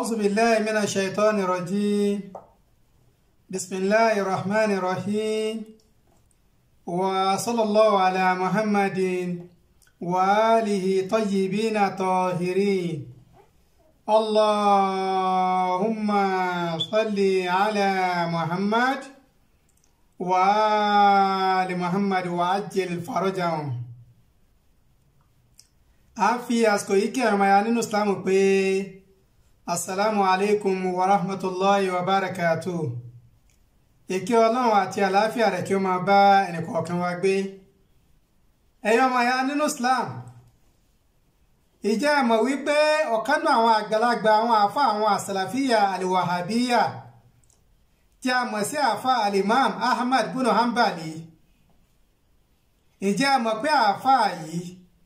أعوذ بالله من الشيطان الرجيم بسم الله الرحمن الرحيم وصلى الله على محمد وآله طيبين طاهرين اللهم صل على محمد وآل محمد وعجل فرجهم a fi àsìkò yìí kí ẹ̀rọ ya nínú islam pé asalaamu alaikum wa rahmatulahi wa barakatu ìkí ọlọ́run àti àlàáfíà rẹ̀ kí ó máa bá ẹnìkọ̀ọ̀kan wa gbé ẹ̀yọ́ ọmọ ya nínú islam ìjẹ́ ẹ̀mọ̀ wípé ọ̀kan náà àwọn àgbàlagbà àwọn àfa àwọn àsàlàfíà àlìwàhábíyà tí a mọ̀ sí àfa alimam ahmad bunu hanbali ìjẹ́ ẹ̀mọ̀ pé àfa yìí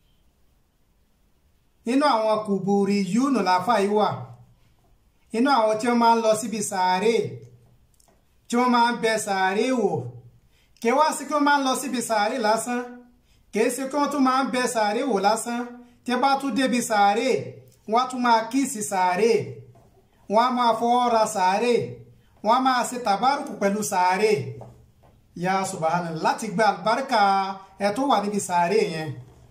nínú àwọn kùbùrì yúnù láfà yìí wà nínú àwọn tí wọ́n máa ń lọ síbi sàárè tí wọ́n máa ń bẹ sàárè wò kí wá sí kí wọ́n máa ń lọ síbi sàárè lásán kìí ṣe kí wọ́n tún máa ń bẹ sàárè wò lásán tí bá tún débi sàárè wọ́n á tún máa kíìsì sàárè wọ́n á máa fọwọ́ ra sàárè wọ́n á máa ṣe tàbárùkù pẹ̀lú sàárè ya subhanallah láti gba àlùbáríkà ẹ̀ tó wà níbi sàárè yẹn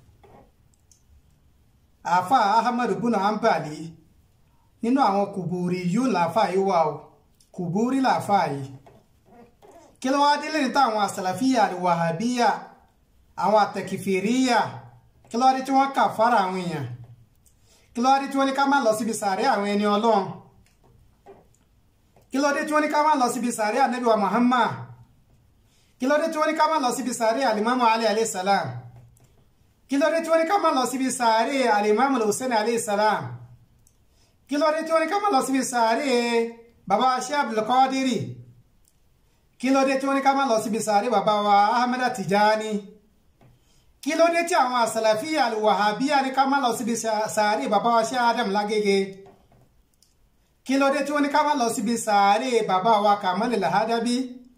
àáfà ahmadu buna ambali nínú àwọn kùbúrí yóò láàfà yìí wà o kùbúrí láàfà yìí kí ló wá délé níta àwọn àsàlàfíà àríwàhábíyà àwọn àtẹkìfìríyà kí ló wá dé tí wọ́n kà fara àwọn èèyàn kí ló wá dé tí wọ́n ní ká má lọ síbi sàárẹ̀ àwọn ẹni ọlọ́run kí ló dé tí wọ́n ní ká má lọ síbi sàárẹ̀ ànábì wa muhammad kí ló dé tí wọ́n ní ká má lọ síbi sàárẹ̀ alimamu ali alayhi salam kí ló dé tí wọ́n ní ká má lọ síbi sàárè alimami hussein aleyhisselam kí ló dé tí wọ́n ní ká má lọ síbi sàárè baba ṣe abdulkadiri kí ló dé tí wọ́n ní ká má lọ síbi sàárè baba wa ahmed tijani kí ló dé tí àwọn asàlàfíà alwahabiya ní ká má lọ síbi sàárè baba wa ṣe adam lágége kí ló dé tí wọ́n ní ká má lọ síbi sàárè baba wa kamal lahadabi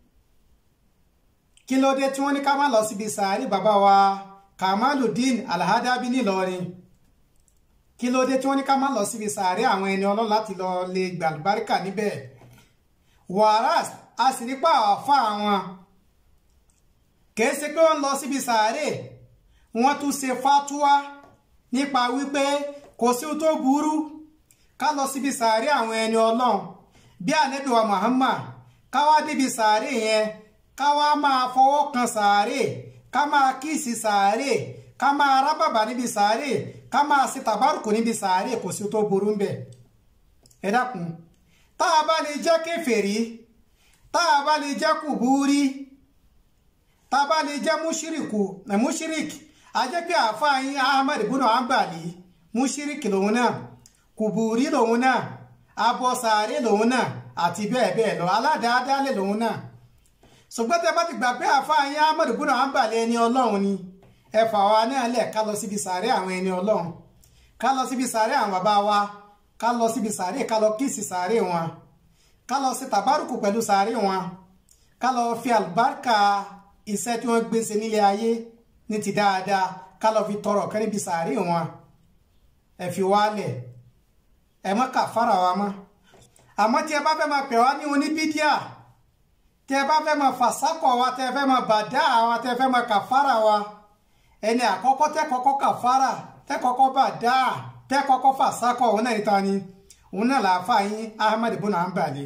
kí ló dé tí wọ́n ní ká má lọ síbi sàárè baba wa kamaludin alhadabi nílọrin kí ló dé tí wọ́n ní ká má lọ síbi sàárẹ̀ àwọn ẹni ọlọ́run láti lọ lè gbàlùbáríkà níbẹ̀ wàràs a sì rí pa àfa àwọn kìí ṣe pé wọ́n lọ síbi sàárẹ̀ wọ́n tún ṣe fatuwa nípa wípé kò sí tó burú ká lọ síbi sàárẹ̀ àwọn ẹni ọlọ́run bí ànábì wa Muhammad ká wá débi sàárẹ̀ yẹn ká wá máa fọwọ́ kan sàárẹ̀ ká máa kíìsì sàárè ká máa rábàbà níbi sàárè ká máa ṣe tàbárùkù níbi sàárè kò sí tó burú ń bẹ ẹ dákun tá a bá lè jẹ́ kèfèrí tá a bá lè jẹ́ kùbúrí tá a bá lè jẹ́ múṣíríkù múṣíríkì a jẹ́ pé àáfàá yín ahmed bùnà àǹbàlì múṣíríkì lòun náà kùbúrí lòun náà abọ sàárè lòun náà àti bẹ́ẹ̀ bẹ́ẹ̀ lọ aládàádáálẹ̀ lòun náà ṣùgbọ́n tẹ bá ti gbà pé àfáàyín ahmed bùnà àǹbàlẹ̀ ẹni ọlọ́run ni ẹ fà wá náà lẹ̀ ká lọ síbi sàárẹ̀ àwọn ẹni ọlọ́run ká lọ síbi sàárẹ̀ àwọn bàbá wa ká lọ síbi sàárẹ̀ ká lọ kíìsì sàárẹ̀ wọn ká lọ sí tàbárùkù pẹ̀lú sàárẹ̀ wọn ká lọ fi àlùbáríkà iṣẹ́ tí wọ́n gbé ṣe nílé ayé ní ti dáadáa ká lọ fi tọrọ kẹ́ níbi sàárẹ̀ wọn ẹ fi wálẹ̀ ẹ má kà fara wa mọ́ àmọ́ tí ẹ bá fẹ́ máa pè wá ní oníbídíà tẹ bá fẹ́ máa fàsákọ̀ wa tẹ fẹ́ máa bàdá wa tẹ fẹ́ máa kàfàrà wa ẹni àkọ́kọ́ tẹ kọ́kọ́ kàfàrà tẹ kọ́kọ́ bàdá tẹ kọ́kọ́ fàsákọ̀ òun náà níta ni òun náà làáfà yín ahmed bùnà ń bàlẹ̀.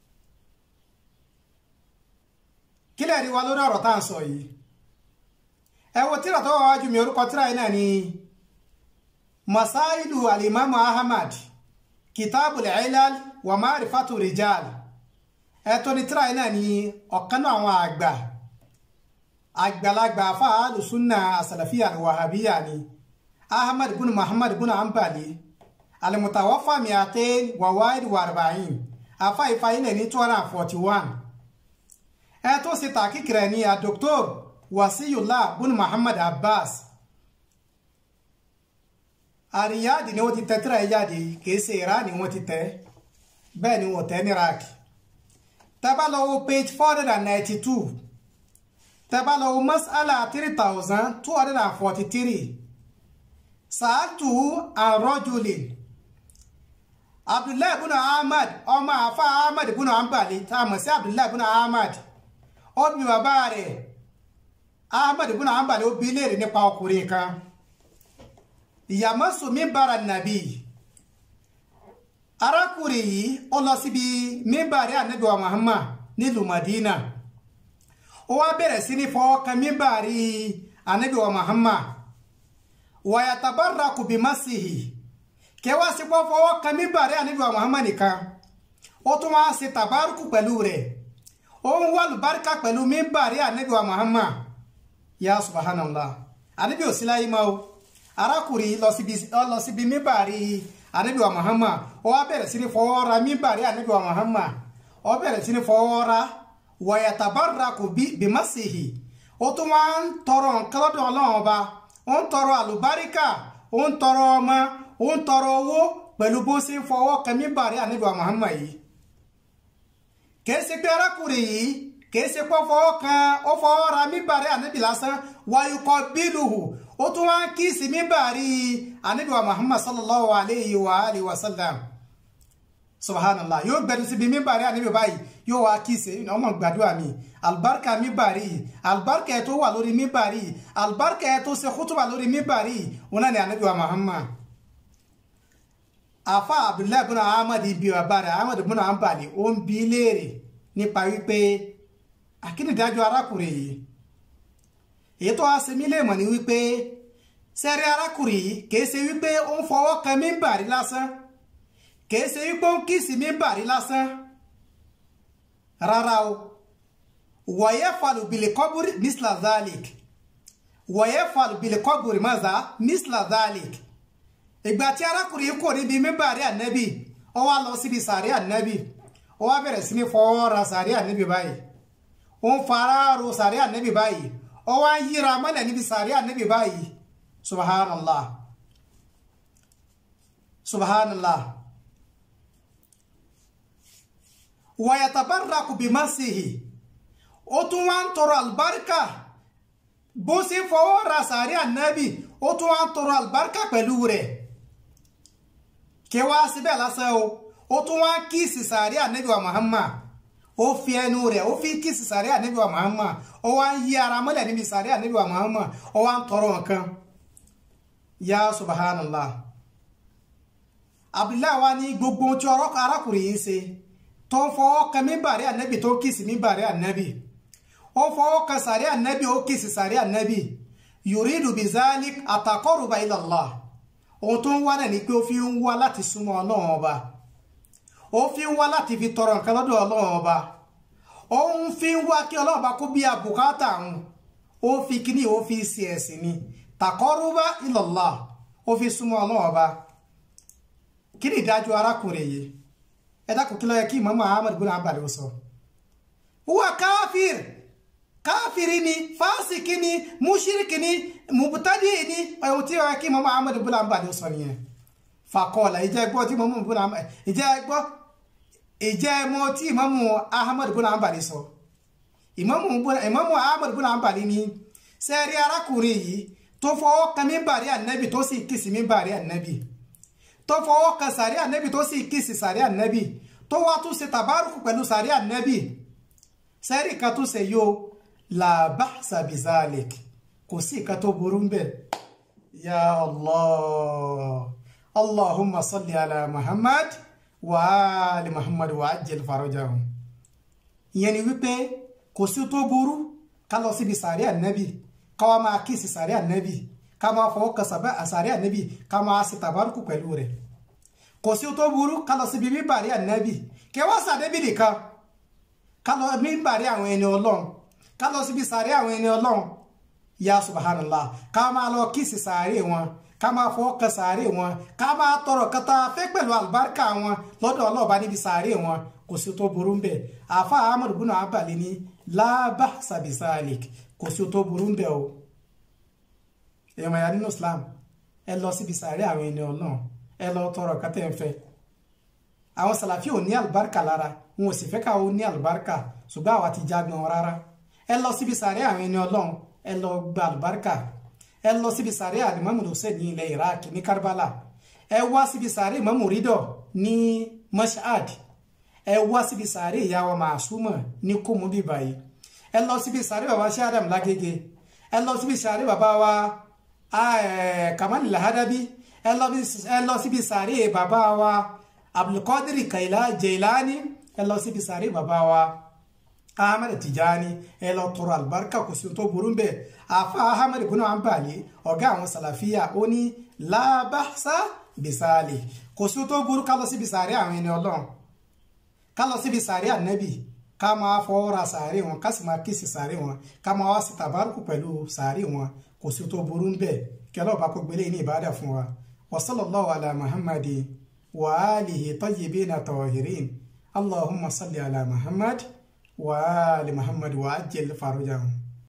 kílẹ̀ rí wa lórí ọ̀rọ̀ tá à ń sọ yìí ẹ wo tíra tó wà wájú mi orúkọ tíra yìí náà ni masailu alimamu ahmad kitabul ilal wa ma'rifatu rijal ẹtọ́ ní tíra náà ni ọ̀kan náà àwọn àgbà àgbàlagbà fáàlù súnà àsàlàfíà wàhábíyà ni ahmad bin muhammad bin ambali alimutawafa miatain wawaid warbain afa ifáyín ní two hundred and forty one ẹtọ́ sí tàkìkìrẹ̀ ní a dr wasiyullah bin muhammad abbas àríyáàdì ni wọ́n ti tẹ tíra yìí jáde kìí ṣe ìrá ni wọ́n ti tẹ bẹ́ẹ̀ ni wọ́n tẹ ní iraki tẹ́bá lọ wo page four hundred and ninety two tẹ́bá lọ wo mas'ala three thousand two hundred and forty three sàátù àrọ́jùlẹ̀ abdullahi ibn ahmad ọmọ àfa ahmad ibn hanbali tá a mọ̀ sí abdullahi ibn ahmad ó bí bàbá rẹ̀ ahmad ibn hanbali ó bi léèrè nípa ọkùnrin kan ìyàmọ́sùn mímbàrà nàbí arákùnrin yìí ó lọ síbi mímbàrí ànábì wa muhammad nílùú madina ó wá bẹ̀rẹ̀ sí ní fọwọ́ kan mímbàrí ànábì wa muhammad wàyàtàbára kò bí masihi kẹwàá sí pọ́ fọwọ́ kan mímbàrí ànábì wa muhammad nìkan ó tún wá ṣe tàbárùkù pẹ̀lú rẹ̀ ó ń wà lùbáríkà pẹ̀lú mímbàrí ànábì wa muhammad ya subhanallah ànábì ò sí láyé máa o arákùnrin lọ síbi mímbàrí ànábì wa muhammad ó wá bẹ̀rẹ̀ sí ní fọwọ́ ra mímbàrí ànábì wa muhammad ó bẹ̀rẹ̀ sí ní fọwọ́ ra wàyàtàbára kò bí masihi ó tún wá ń tọrọ nǹkan lọ́dọ̀ ọlọ́run ọba ó ń tọrọ àlùbáríkà ó ń tọrọ ọmọ ó ń tọrọ owó pẹ̀lú bó ṣe ń fọwọ́ kan mímbàrí ànábì wa muhammad yìí kìí ṣe pé arákùnrin yìí kìí ṣe pé ó fọwọ́ kan ó fọwọ́ ra mímbàrí ànábì lásán wáyúkọ bílùhù ó tún wá ń kíìsì mímbàrí ànábì wa muhammad sallallahu alayhi wa alihi wa sallam subhanallah yóò gbẹdú síbi mímbàrí ànábì báyìí yóò wá kíìsì ọmọ gbàdúrà mi albarka mímbàrí albarka ẹ tó wà lórí mímbàrí albarka ẹ tó ṣe kútùbà lórí mímbàrí wọn náà ni ànábì wa muhammad afa abdullahi ibn ahmad ibi bàbá rẹ̀ ahmad ibn hanbali ó ń bi léèrè nípa wípé akínidájọ́ arákùnrin yìí èyí tó wá ṣe mí léèmọ̀ ni wípé sẹ́rí arákùnrin yìí kìí ṣe wípé ó ń fọwọ́ kan mímbàrí lásán kìí ṣe wípé ó ń kíìsì mímbàrí lásán rárá o wọ̀yẹ́ falùbìlì kọ́bùrì misla zalik wọ̀yẹ́ falùbìlì kọ́bùrì maza misla zalik ìgbà tí arákùnrin yìí kò níbi mímbàrí ànẹ́bì ó wá lọ síbi sàrí ànẹ́bì ó wá bẹ̀rẹ̀ sí ní fọwọ́ ra sàrí ànẹ́bì báyìí ó ń fara ro sàrí ànẹ́bì báyìí ó wá ń yíra mọ́lẹ̀ níbi sàrí ànẹ́bì báyìí subhanallah subhanallah wàyàtàbárrakù bí masihi ó tún wá ń tọrọ àlùbáríkà bó ṣe fọwọ́ ra sàrí ànẹ́bì ó tún wá ń tọrọ àlùbáríkà pẹ̀lú rẹ̀ kẹwàá síbẹ̀ lásán o ó tún wá kíìsì sàárẹ̀ ànábì wa Muhammad ó fi ẹnu rẹ̀ ó fi kíìsì sàárẹ̀ ànábì wa Muhammad ó wá ń yí ara mọ́lẹ̀ níbi sàárẹ̀ ànábì wa Muhammad ó wá ń tọrọ nǹkan ya subhanallah abdullahi wa ní gbogbo tí ọ̀rọ̀ arákùnrin yìí ń ṣe tó ń fọwọ́ kan mímbàrí ànábì tó kíìsì mímbàrí ànábì ó fọwọ́ kan sàárẹ̀ ànábì ó kíìsì sàárẹ̀ ànábì yuridu bizalik ataqarruba ila Allah ohun tó ń wá náà ni pé ó fi ń wá láti súnmọ́ ọlọ́run ọba ó fi ń wá láti fi tọrọ nǹkan lọ́dọ̀ ọlọ́run ọba ó ń fi ń wá kí ọlọ́run ọba kó bí àbùkátà àwọn ó fi kíní ó fi ṣe ẹ̀sìn ni taqarruba ila Allah ó fi súnmọ́ ọlọ́run ọba kí ni ìdájọ́ arákùnrin yìí ẹ dákun kí ló yẹ kí Imam Ahmad bin Hanbal ó sọ huwa káfíìr káfíìrì ni fásìkì ni múṣírìkì ni mùbútádì ni ohun tí wọ́n kí Imam Ahmad bin Hanbal ó sọ nìyẹn fàkọọ̀lá ìjẹ́ gbọ́ tí Imam bin Hanbal ìjẹ́ gbọ́ ìjẹ́ mọ́ tí Imam Ahmad bin Hanbal sọ Imam Ahmad bin Hanbal ni sẹ́ẹ̀rí arákùnrin yìí tó fọwọ́ kan mímbàrí ànábì tó sì kìsì mímbàrí ànábì tó fọwọ́ kan sàrí ànábì tó sì kìsì sàrí ànábì tó wá tún ṣe tàbárùkù pẹ̀lú sàrí ànábì sẹ́ẹ̀rí kan tó ṣe yóò la ba'sa bizalik kò sí ìkan tó burú ń bẹ̀ ya allah allahumma salli ala muhammad wa ali muhammad wa ajil farajahum ìyẹn ni wípé kò sí tó burú ká lọ síbi sàárì ànábì ká wá máa kíìsì sàárì ànábì ká máa fọwọ́ kan sàárì ànábì ká máa ṣe tàbárùkù pẹ̀lú rẹ̀ kò sí tó burú ká lọ síbi mímbàrí ànábì kẹwàá sàdébì nìkan ká lọ mímbàrí àwọn ẹni ọlọ́run ká lọ síbi sàárè àwọn ẹni ọlọ́run ya subhanallah ká máa lọ kíìsì sàárè wọn ká máa fọwọ́ kan sàárè wọn ká máa tọrọ kata fẹ́ pẹ̀lú àlùbáríkà wọn lọ́dọ̀ ọlọ́ọ̀bá níbi sàárè wọn kò sí tó burú ń bẹ̀ àfa ahmad bunu abali ní la ba'sa bisalik kò sí tó burú ń bẹ̀ o èèyàn ya nínú islam ẹ lọ síbi sàárè àwọn ẹni ọlọ́run ẹ lọ tọrọ kata ẹ̀ ń fẹ́ àwọn sàlàfí ò ní àlùbáríkà lára wọn ò sì fẹ́ káwọn ní àlùbáríkà ṣùgbọ́n àwa ti jágbọn rárá ẹ lọ síbi sàárẹ̀ àwọn ẹni ọlọ́run ẹ lọ gba àlùbáríkà ẹ lọ síbi sàárẹ̀ alimami hussein ní ilẹ̀ iraq ní karbala ẹ wá síbi sàárè Ìmámù Rídọ̀ ní Mashhad ẹ wá síbi sàárè ìyá wa Màsúmọ̀ ní kòmú bíbá yìí ẹ lọ síbi sàárè bàbá Sheikh Adam Lágége ẹ lọ síbi sàárè bàbá wa Kamal Lahadabi ẹ lọ síbi sàárè bàbá wa Abdulkadir Jailani ẹ lọ síbi sàárè bàbá wa ahmed tijani ẹ lọ tọrọ alibarika kò sí tó burú bẹ́ẹ̀ àfa ahmed bunu anbali ọ̀gá àwọn sàlàfíà ó ní lábàṣà bisali kò sí tó burú ká lọ síbi sàárè àwọn ẹni Ọlọ́run ká lọ síbi sàárè ànábì ká máa fọwọ́ra sàárè wọn ká sì máa kíìsì sàárè wọn ká máa wá sí tàbárùkù pẹ̀lú sàárè wọn kò sí tó burú bẹ́ẹ̀ kí ọlọ́ọ̀bá kó gbélé ní ìbádà fún wa wa sallallahu ala muhammadi wa alihi tayyibina tahirin allahumma salli ala muhammad وآل محمد وعجل فرجهم